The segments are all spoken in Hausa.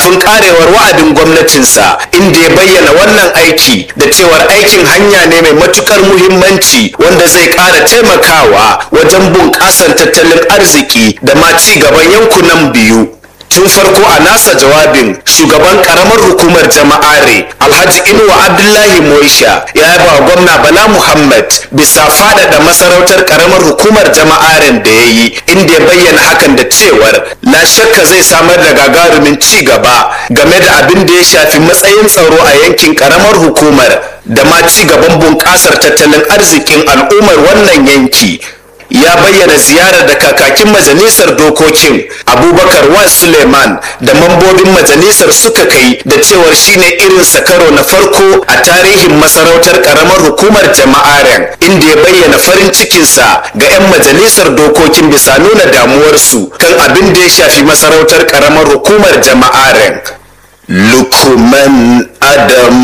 kafin karewar wa'adin gwamnatinsa inda ya bayyana wannan aiki da cewar aikin hanya ne mai matukar muhimmanci wanda zai kara taimakawa wajen bunƙasar tattalin arziki da ma ci gaban yankunan biyu tun farko a nasa jawabin shugaban karamar hukumar jama'are alhaji inuwa abdullahi moisha ya yaba wa gwamna bala muhammad bisa faɗaɗa masarautar karamar hukumar jama'aren da ya yi inda ya bayyana hakan da cewar la shakka zai samar da gagarumin ci gaba game da abin da ya shafi matsayin tsaro a yankin karamar hukumar da ma ci gaban bunƙasar tattalin arzikin al'ummar wannan yanki ya bayyana ziyarar da kakakin majalisar dokokin abubakar wan suleiman da mambobin majalisar suka kai da cewar shine irin sakaro na farko a tarihin masarautar karamar hukumar jama'aren inda ya bayyana farin cikinsa ga 'yan majalisar dokokin bisa nuna damuwarsu kan abin da ya shafi masarautar karamar hukumar jama'aren lukman adam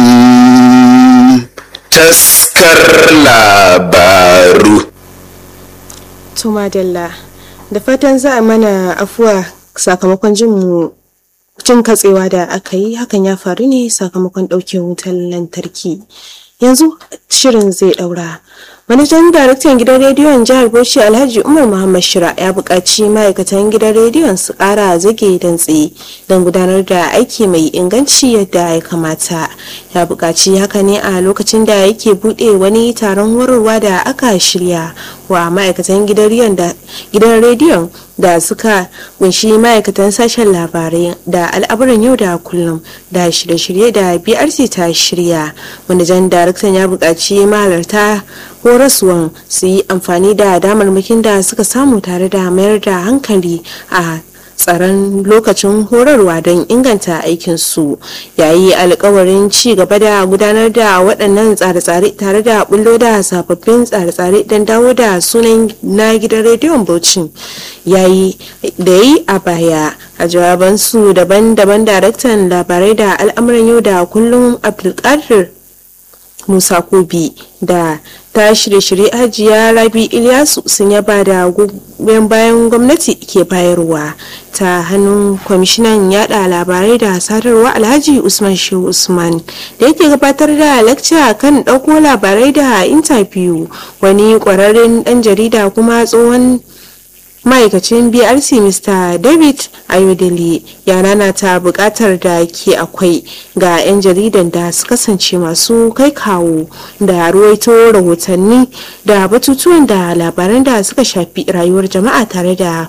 taskar labaru To madalla da fatan za a mana afuwa sakamakon jin mu jin katsewa da aka yi hakan ya faru ne sakamakon ɗauke wutar lantarki yanzu shirin zai ɗaura manajan daraktan gidan rediyon jihar bauchi alhaji umar muhammad shira ya buƙaci ma'aikatan gidan rediyon su ƙara zage dantse don gudanar da aiki mai inganci yadda ya kamata ya buƙaci haka ne a lokacin da yake buɗe wani taron horarwa da aka shirya wa ma'aikatan gidan rediyon da suka kunshi ma'aikatan sashen labarai da al'amuran yau da kullum da shirye-shirye da brc ta shirya manajan daraktan ya buƙaci mahalarta horaswan su yi amfani da damarmakin da suka samu tare da mayar da hankali a tsaron lokacin horarwa don inganta aikinsu yayi alkawarin ci gaba da gudanar da waɗannan tsare-tsare tare da bullo da sababbin tsare-tsare don dawo da sunan na gidan rediyon bauchi yayi da yi a baya a jawabansu daban-daban daraktan labarai da al'amuran yau da kullum abdulkadir musa kobi da ta shirye-shirye hajiya rabi ilyasu sun yaba da goyon bayan gwamnati ke bayarwa ta hannun kwamishinan yada labarai da sadarwa alhaji usman shehu usman da yake gabatar da lakca kan ɗauko labarai da intabiyu wani ƙwararren ɗan jarida kuma tsohon ma'aikacin brc mr david ayodele ya nanata bukatar da ke akwai ga 'yan jaridan da su kasance masu kai kawo da ruwaito rahotanni da batutuwan da labaran da suka shafi rayuwar jama'a tare da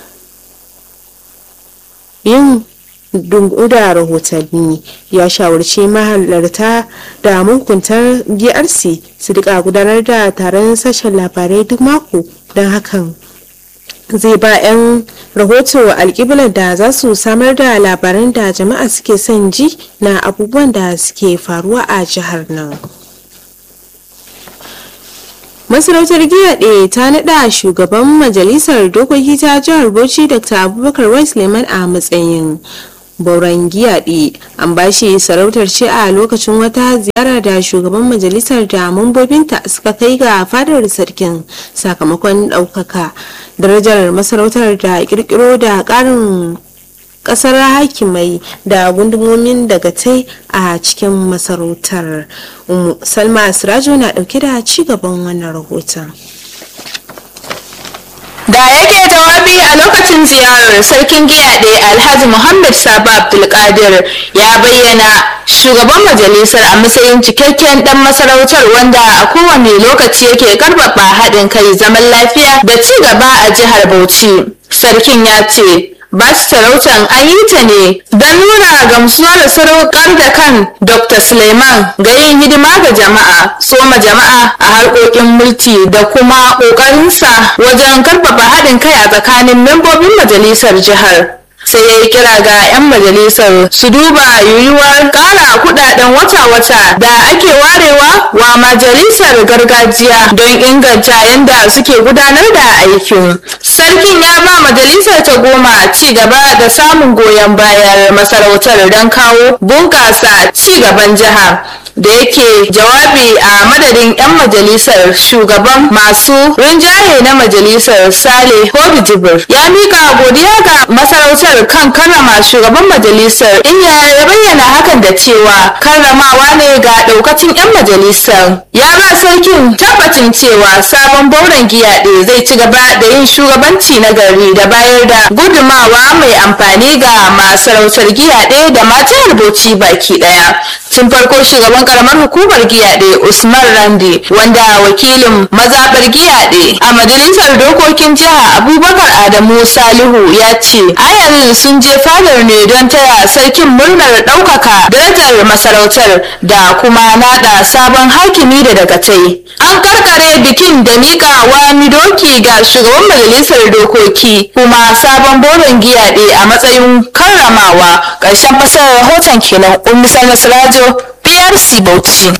yin dungu da rahotanni ya shawarci mahalarta da mahukuntar brc su rika gudanar da taron sashen labarai duk mako don hakan zai ba 'yan rahoto alkiblar da za su samar da labaran da jama'a suke son ji na abubuwan da suke faruwa a jihar nan masarautar giyaɗe ta naɗa shugaban majalisar dokoki ta jihar bauchi dr abubakar wais leman a matsayin bauran giyaɗe an bashi sarautar ce a lokacin wata ziyara da shugaban majalisar da mambobinta suka kai ga fadar sarkin sakamakon ɗaukaka darajar masarautar da kirkiro da ƙarin ƙasar hakimai da gundumomin daga tai a cikin masarautar salma sirajo na ɗauke da ci gaban wannan rahoton da yake jawabi a lokacin ziyarar sarkin giyaɗe alhaji muhammad saba abdulkadir ya bayyana shugaban majalisar a matsayin cikakken dan masarautar wanda a kowane lokaci yake karfafa haɗin kai zaman lafiya da ci gaba a jihar bauchi sarkin ya ce ba sarautar an yi ta ne don nuna gamsuwa da sadaukar da kan dr suleiman ga yin hidima ga jama'a soma jama'a a harkokin mulki da kuma ƙoƙarinsa wajen karfafa haɗin kai a tsakanin membobin majalisar jihar sai ya yi kira ga 'yan majalisar su duba yiwuwar ƙara kudaden wata-wata da ake warewa wa majalisar gargajiya don inganta yadda suke gudanar da aikin sarkin ya ba majalisar ta goma ci gaba da samun goyon bayan masarautar don kawo bunƙasa ci gaban jiha da yake jawabi a madadin 'yan majalisar shugaban masu rinjaye na majalisar sale hobi jibir ya mika godiya ga masarautar kan karrama shugaban majalisar inda ya bayyana hakan da cewa karramawa ne ga daukacin 'yan majalisar ya ba sarkin tabbacin cewa sabon bauren giyaɗe zai ci gaba da yin shugabanci na gari da bayar da gudumawa mai amfani ga masarautar giyaɗe da matan rubuci baki ɗaya tun farko shugaban karamar hukumar giyaɗe usman randi wanda wakilin mazaɓar giyaɗe a majalisar dokokin jiha abubakar adamu salihu ya ce ayarin sun je fadar ne don taya sarkin murnar ɗaukaka darajar masarautar da kuma naɗa sabon hakimi da dagatai an karkare bikin da miƙa wani doki ga shugaban majalisar dokoki kuma sabon boron giyaɗe a matsayin karramawa ƙarshen fasarar rahoton kenan ummi nasirajo brc bauchi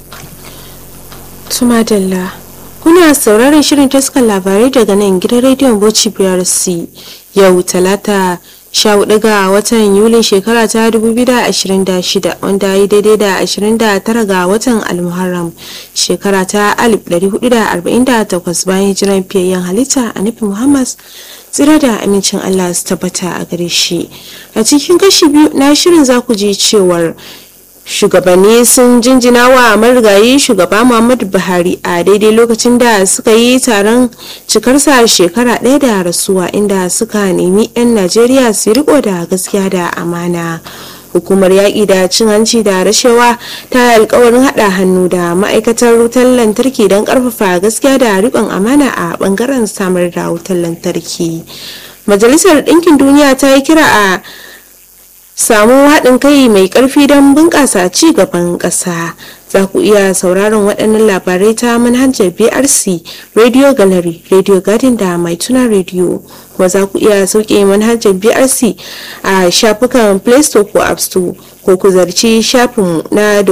Tumadalla. Kuna sauraron shirin taskar labarai daga nan gidan rediyon Bauchi BRC yau talata sha hudu ga watan Yulin shekara ta 2026 wanda ya yi daidai da 29 ga watan Almuharram shekara ta 1448 bayan hijiran fiyayyen halitta a nufin Muhammad tsira da amincin Allah su tabbata a gare shi. A cikin kashi biyu na shirin za ku ji cewar shugabanni sun jinjina wa marigayi shugaba muhammadu buhari a daidai lokacin da suka yi taron cikarsa shekara ɗaya da rasuwa inda suka nemi 'yan najeriya su riko da gaskiya da amana hukumar yaƙi da cin hanci da rashawa ta alkawarin haɗa hannu da ma'aikatar wutar lantarki don ƙarfafa gaskiya da riƙon amana a ɓangaren samar da wutar lantarki majalisar ɗinkin duniya ta yi kira a samu haɗin kai mai ƙarfi don bunƙasa ci gaban ƙasa za ku iya sauraron waɗannan labarai ta manhajar brc radio gallery radio garden da mai tuna radio kuma za ku iya sauke manhajar brc a shafukan play store ko app store ko ku zarci shafinmu na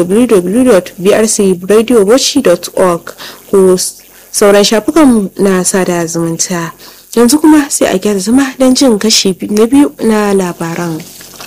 www.brcradiobochi.org ko sauran shafukan na sada zumunta yanzu kuma sai a gyara zama don jin kashi na biyu na labaran.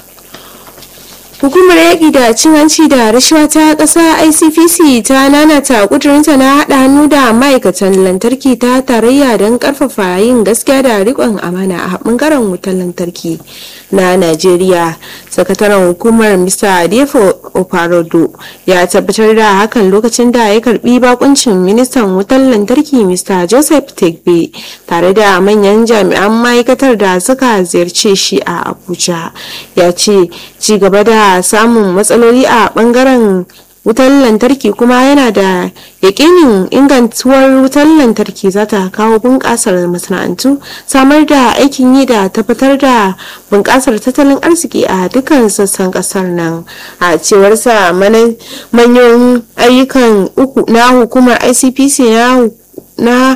hukumar yaƙi da cin hanci da rashawa ta ƙasa icpc ta nanata ƙudurinta na haɗa hannu da ma'aikatan lantarki ta tarayya don ƙarfafa yin gaskiya da riƙon amana a ɓangaren wutar lantarki na najeriya sakataren hukumar mr adefo oparodo ya tabbatar da hakan lokacin da ya karbi bakuncin ministan wutar lantarki mr joseph tegbe tare da manyan jami'an ma'aikatar da suka ziyarce shi a abuja ya ce ci gaba da samun matsaloli a bangaren wutar lantarki kuma yana da yakinin ingantuwar wutar lantarki za ta kawo bunƙasar masana'antu samar da aikin yi da tabbatar da bunƙasar tattalin arziki a dukkan sassan ƙasar nan a cewarsa manyan ayyukan uku na hukumar icpc na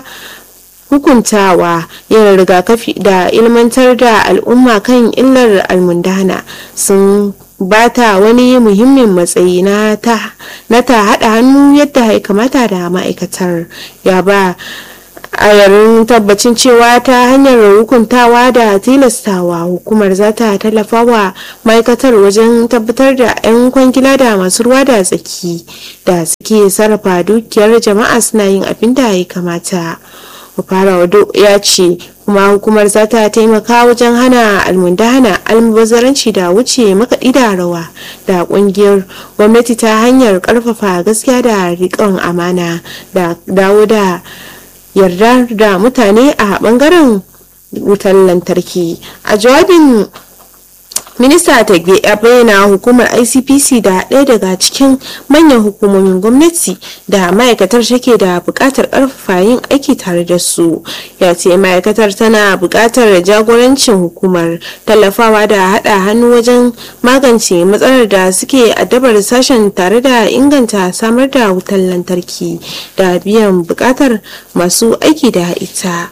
hukuntawa yin rigakafi da ilmantar da al'umma kan illar almundana sun bata wani muhimmin matsayi na ta haɗa hannu yadda ya kamata da ma'aikatar ya ba a yarin tabbacin cewa ta hanyar hukuntawa da tilastawa hukumar za ta tallafa wa ma'aikatar wajen tabbatar da 'yan kwangila da masu ruwa da tsaki da suke sarrafa dukiyar jama'a suna yin abin da ya kamata fara wado ya ce kuma hukumar za ta taimaka wajen hana almundahana almubazzaranci da wuce makaɗi da rawa da ƙungiyar gwamnati ta hanyar ƙarfafa gaskiya da riƙon amana da dawo da yarda da mutane a ɓangaren wutar lantarki a jawabin minista tagbe ya bayyana hukumar icpc da ɗaya daga cikin manyan hukumomin gwamnati da ma'aikatar take da buƙatar ƙarfafa yin aiki tare da su ya ce ma'aikatar tana buƙatar jagorancin hukumar tallafawa da haɗa hannu wajen magance matsalar da suke addabar sashen tare da inganta samar da wutar lantarki da biyan buƙatar masu aiki da ita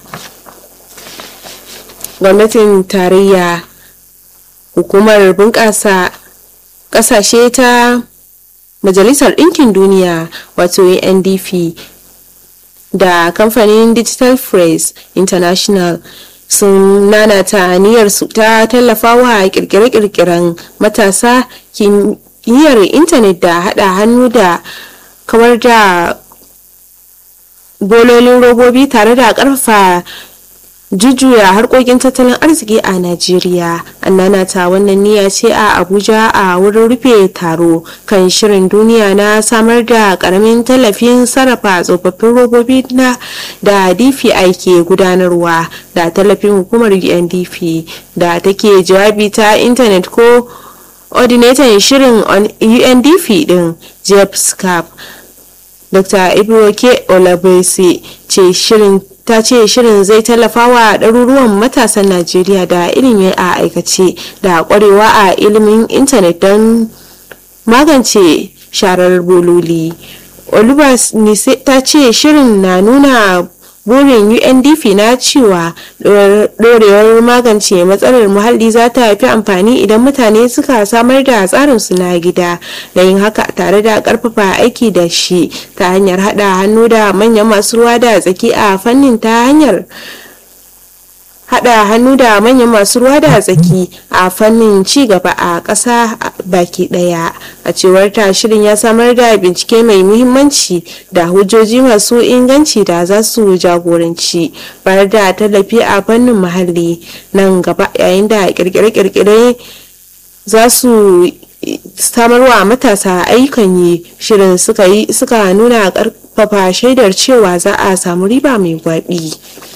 gwamnatin tarayya hukumar bunƙasa ƙasashe ta majalisar ɗinkin duniya wato ndp da kamfanin digital press international sun nanata niyyarsu ta tallafawa kirkire-kirkiren matasa kimiyyar intanet da haɗa hannu da kawar da bololin robobi tare da karfafa jujjuya harkokin tattalin arziki a najeriya annana ta wannan niyya ce a abuja a wurin rufe taro kan shirin duniya na samar da karamin tallafin sarrafa tsofaffin robobi na da dfi ke gudanarwa da tallafin hukumar undp da take jawabi ta intanet ko ordinator shirin undp din jeff scap dr ibroke olabese ce shirin ta ce shirin zai tallafa wa ɗaruruwan matasan najeriya da ilimi a aikace da ƙwarewa a ilimin intanet don magance sharar bololi olubas ta ce shirin na nuna burin undp na cewa dorewar magance matsalar muhalli za ta fi amfani idan mutane suka samar da tsarinsu na gida da yin haka tare da karfafa aiki da shi ta hanyar hada hannu da manyan masu ruwa da tsaki a fannin ta hanyar hada hannu da manyan masu ruwa da tsaki a fannin ci gaba a ƙasa baki ɗaya a cewar ta shirin ya samar da bincike mai muhimmanci da hujjoji masu inganci da za su jagoranci bayar da tallafi a fannin muhalli nan gaba yayin da kirkire-kirkire za su samarwa matasa ayyukan yi shirin suka nuna karfafa shaidar cewa za a samu riba mai gwabi.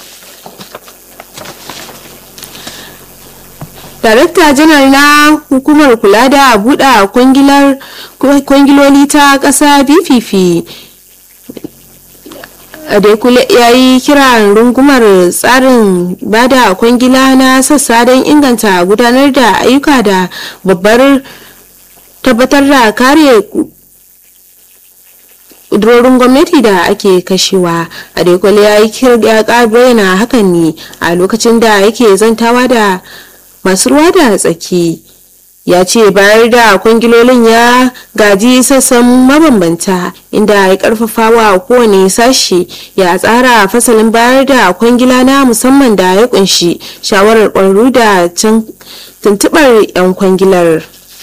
darakta janar na hukumar kula da buɗe kwangiloli ta ƙasa bpp adekule ya yi kiran rungumar tsarin bada kwangila na sassa don inganta gudanar da ayyuka da babbar tabbatar da kare ƙudurorin gwamnati da ake kashewa adekule ya yi bayyana hakan ne a lokacin da yake zantawa da masu ruwa da tsaki ya ce bayar da kwangilolin ya gaji sassan mabambanta inda ya karfafa wa kowane sashi ya tsara fasalin bayar da kwangila na musamman da ya kunshi shawarar kwararru da tuntubar 'yan kwangilar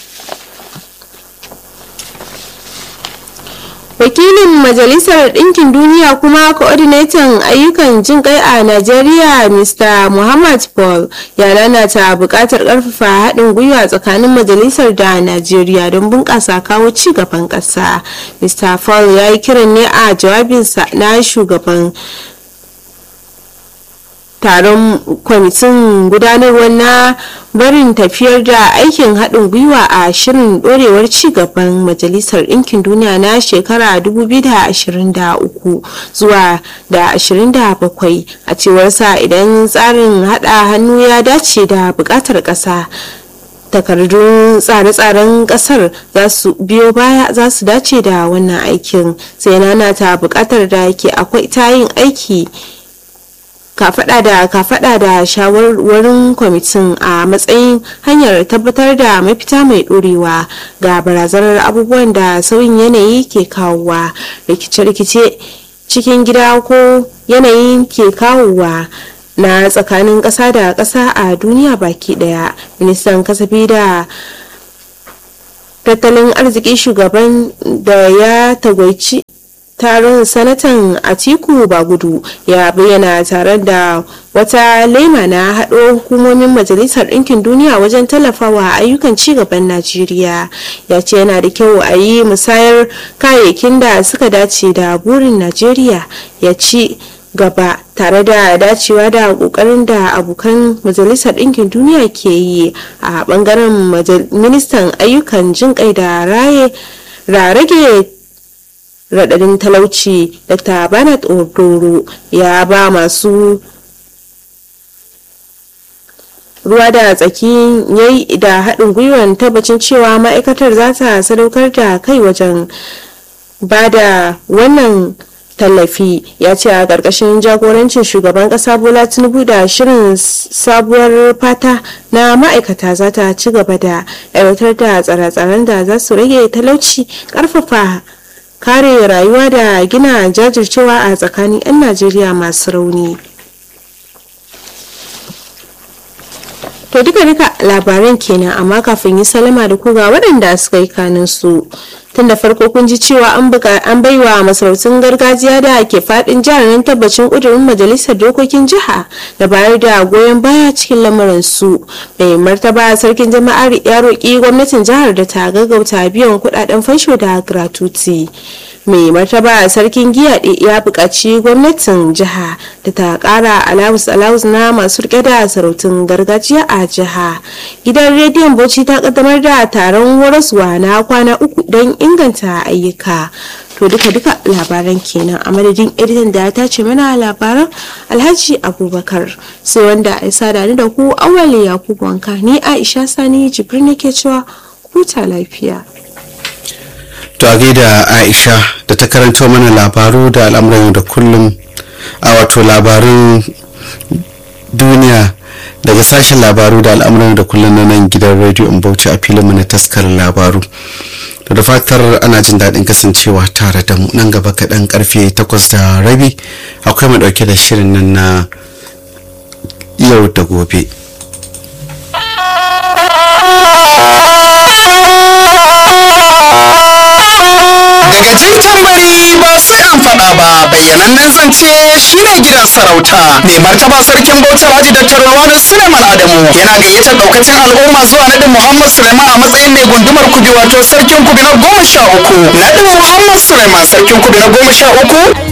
wakilin majalisar ɗinkin duniya kuma coordinator ayyukan jin kai a najeriya mr muhammad paul ya lalata buƙatar ƙarfafa haɗin gwiwa tsakanin majalisar da najeriya don bunƙasa kawo ci gaban ƙasa mr paul ya yi kiran ne a jawabinsa na shugaban taron kwamitin gudanarwa na barin tafiyar da aikin haɗin gwiwa a shirin ɗorewar cigaban majalisar ɗinkin duniya na shekara 2023 zuwa da 27 a cewar sa idan tsarin haɗa hannu ya dace da buƙatar ƙasa takardun tsare-tsaren kasar za su biyo baya za su dace da wannan aikin sai nana ta buƙatar da ke akwai ta yin aiki kafada da kafada da shawarwarin kwamitin a matsayin hanyar tabbatar da mafita mai dorewa ga barazanar abubuwan da sauyin yanayi ke kawowa rikice-rikice cikin gida ko yanayin ke kawowa na tsakanin ƙasa da ƙasa a duniya baki daya ministan kasafi da tattalin arziki shugaban da ya tagwaici taron sanatan atiku bagudu ya bayyana tare da wata lema na haɗo hukumomin majalisar ɗinkin duniya wajen tallafawa ayyukan cigaban najeriya ya ce yana da kyau a yi musayar kayayyakin da suka dace da burin najeriya ya ci gaba tare da dacewa da kokarin da abokan majalisar ɗinkin duniya ke yi a bangaren ministan ayyukan jinƙai da raye rage radadin talauci dr bernard odoro ya ba masu ruwa da tsaki yayi da haɗin gwiwar tabbacin cewa ma'aikatar za ta sadaukar da kai wajen ba da wannan tallafi ya ce a ƙarƙashin jagorancin shugaban ƙasa bola tinubu da shirin sabuwar fata na ma'aikata za ta ci gaba da aiwatar da tsare-tsaren da za su rage talauci ƙarfafa kare rayuwa da gina jajircewa a tsakanin 'yan najeriya masu rauni To duka duka labaran kenan amma kafin yi salama da ku ga waɗanda suka yi kanin su. Tun da farko kun ji cewa an baiwa masarautun gargajiya da ke fadin jihar nan tabbacin ƙudurin majalisar dokokin jiha da bayar da goyon baya cikin lamarin su. Mai martaba sarkin jama'ar ya roƙi gwamnatin jihar da ta gaggauta biyan kuɗaɗen fansho da gratuity. mai martaba sarkin giya ya buƙaci gwamnatin jiha da ta ƙara alawus alawus na masu rike da sarautun gargajiya a jiha gidan rediyon bauchi ta kaddamar da taron horaswa na kwana uku don inganta ayyuka to duka duka labaran kenan a madadin editan da ya tace mana labaran alhaji abubakar sai wanda ya sada ni da ku awali yakubu wanka ni aisha sani jibrin nake cewa huta lafiya to a gaida aisha da ta karanto mana labaru da al'amuran da kullum a wato labarun duniya daga sashen labaru da al'amuran da kullum na nan gidan rediyo in bauchi a filinmu na taskar labaru da fatar ana jin daɗin kasancewa tare da mu nan gaba kaɗan karfe takwas da rabi akwai mu ɗauke da shirin nan na yau da gobe daga jin tambari ba sai an faɗa ba bayyanannen zance shine gidan sarauta mai martaba sarkin bauchi alhaji dr rawanu suleiman adamu yana gayyatar daukacin al'umma zuwa naɗin muhammad suleiman a matsayin mai gundumar kubi wato sarkin kubi na goma sha uku naɗin muhammad suleiman sarkin kubi na goma sha uku